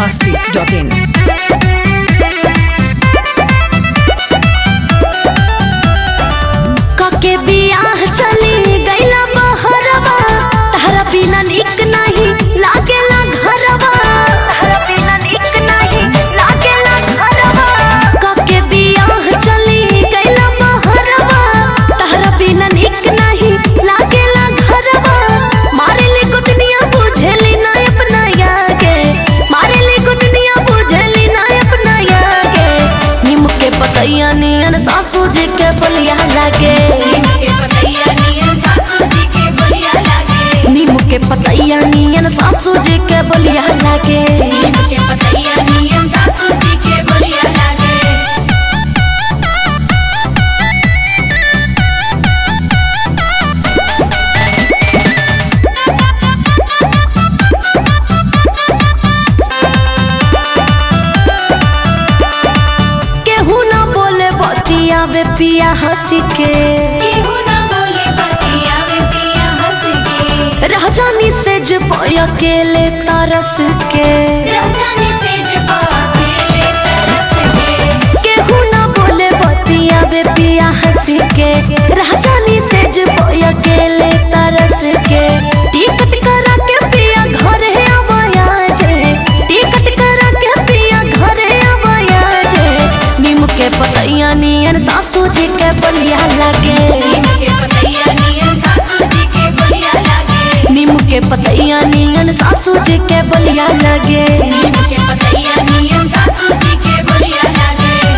masti.in. कके बियाह चली गईला बहरवा तहरा बिना निक नहीं लागेला घरवा तहरा बिना निक नहीं लागेला घरवा कके बियाह चली गईला बहरवा तहरा बिना निक नहीं लागेला घरवा मारे ले कुतनिया बुझेली ना अपना यागे मारे ले कुतनिया बुझेली ना अपना यागे निम के पतैया नियन सासू जी के बलिया लागे नीम के पतैया नियन सासू जी के बलिया लागे केहू ना बोले बतियावे पिया हंसी के राजानी से जब अकेले तरस के केहू ना बोले बतियावे पिया हंसी के राजानी से जब अकेले तरस के टिकट करा के पिया घर है आवाया जे टिकट करा के पिया घर है आवाया जे नीम के पतैया नियन सासू जी के बलिया लागे नीम के पतैया नियन सासू जी के बलिया लागे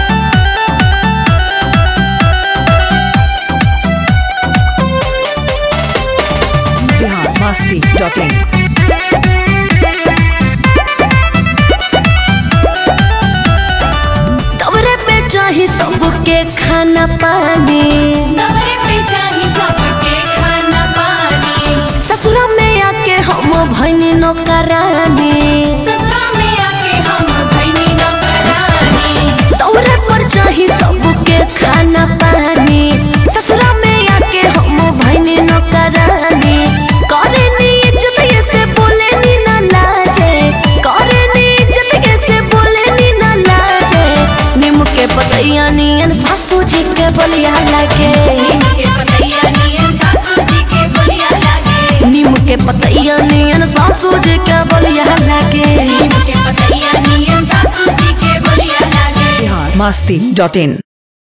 Bihar masti.in. तवरे पे चाही सबके खाना पानी ससुरा में आके हम भैनी नौकरानी तवरे पर चाही सबके खाना पानी ससुरा में आके हम भैनी नौकरानी करे नी इज्जत ये से बोले नी ना लाजे करे नी इज्जत ये से बोले नी ना लाजे नीम के पतैया नियन सासू जी के बलिया लागे नीम के पतैया नियन सासू जी के बलिया लागे Bihar masti.in.